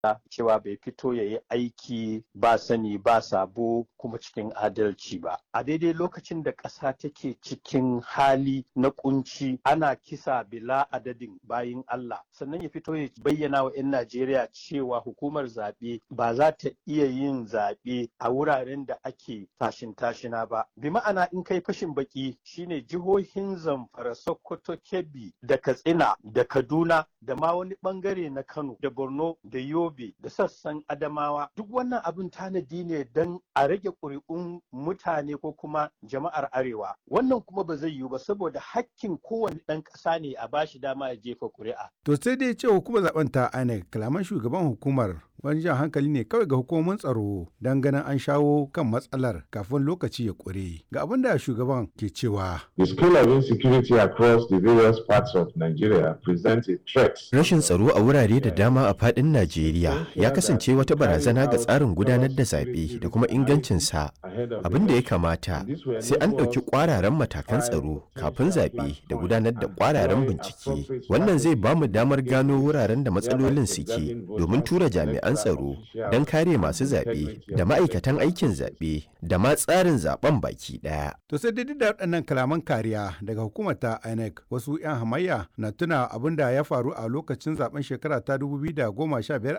cewa bai fito ya yi aiki ba sani ba sabo kuma cikin adalci ba. A daidai lokacin da ƙasa take cikin hali na kunci ana kisa bila adadin bayin Allah sannan ya fito ya bayyana wa 'yan Najeriya cewa hukumar zaɓe ba za ta iya yin zaɓe a wuraren da ake tashin tashina ba. Bi ma'ana in kai fashin baki shine jihohin Zamfara, Sokoto, Kebbi da Katsina da Kaduna da ma wani bangare na Kano da Borno da Yobe da sassan Adamawa duk wannan abin tanadi ne don a rage ƙuri'un mutane ko kuma jama'ar Arewa. Wannan kuma ba zai yiwu ba saboda hakkin kowane ɗan ƙasa ne a bashi dama ya jefa ƙuri'a. To sai dai ce hukumar zaben ta INEC kalaman shugaban hukumar wani jan hankali ne kawai ga hukumomin tsaro don ganin an shawo kan matsalar kafin lokaci ya ƙure. Ga abin da shugaban ke cewa. The scale of insecurity across the various parts of Nigeria presents a threat. Rashin tsaro a wurare da dama a faɗin Najeriya ya kasance wata barazana ga tsarin gudanar da zaɓe da kuma ingancinsa. Abin da ya kamata sai an ɗauki ƙwararren matakan tsaro kafin zaɓe da gudanar da ƙwararren bincike. Wannan zai ba mu damar gano wuraren da matsalolin suke domin tura jami'an tsaro don kare masu zaɓe da ma'aikatan aikin zaɓe da ma tsarin zaɓen baki ɗaya. To sai dai da waɗannan kalaman kariya daga hukumar ta INEC wasu 'yan hamayya na tuna abin da ya faru a lokacin zaben shekara ta 2015